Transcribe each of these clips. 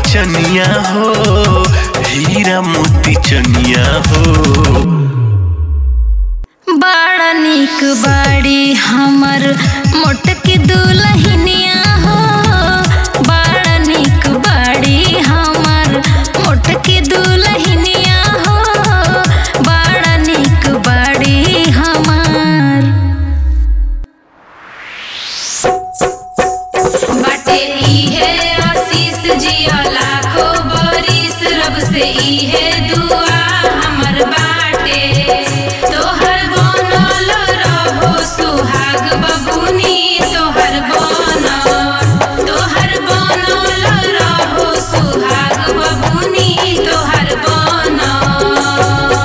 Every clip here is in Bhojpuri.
चनिया हो हीरा मोती चनिया हो बड़ा निक बाड़ी हमर मोटकी दुलहिनिया हो बड़ा निक बाड़ी हमर मोटकी दुलहिनिया हो बड़ा निक बाड़ी हमर बाटे इहे आशीष जिया लाखो बरिस रब से इहे दुआ हमर बाटे तोहर बनल रहो सुहाग बबुनी तोहर बनल तोहर बनल रहो सुहाग बबुनी तोहर बनल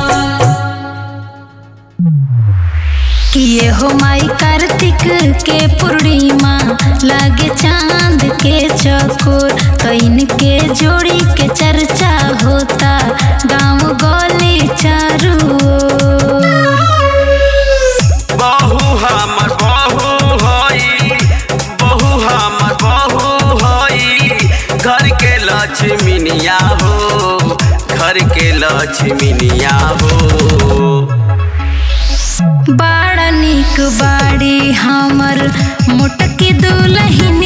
किए हो माई कार्तिक के पूर्णिमा लागे चांद के चकोर कैन के जोड़ी के चर्चा होता गांव गली चारू ओर। बहु हमर बहु हई बहु हमर बहु हई घर के लक्ष्मीनिया हो घर के लक्ष्मीनिया हो बड़ा निक बाड़ी हमर मोटकी दुलहिन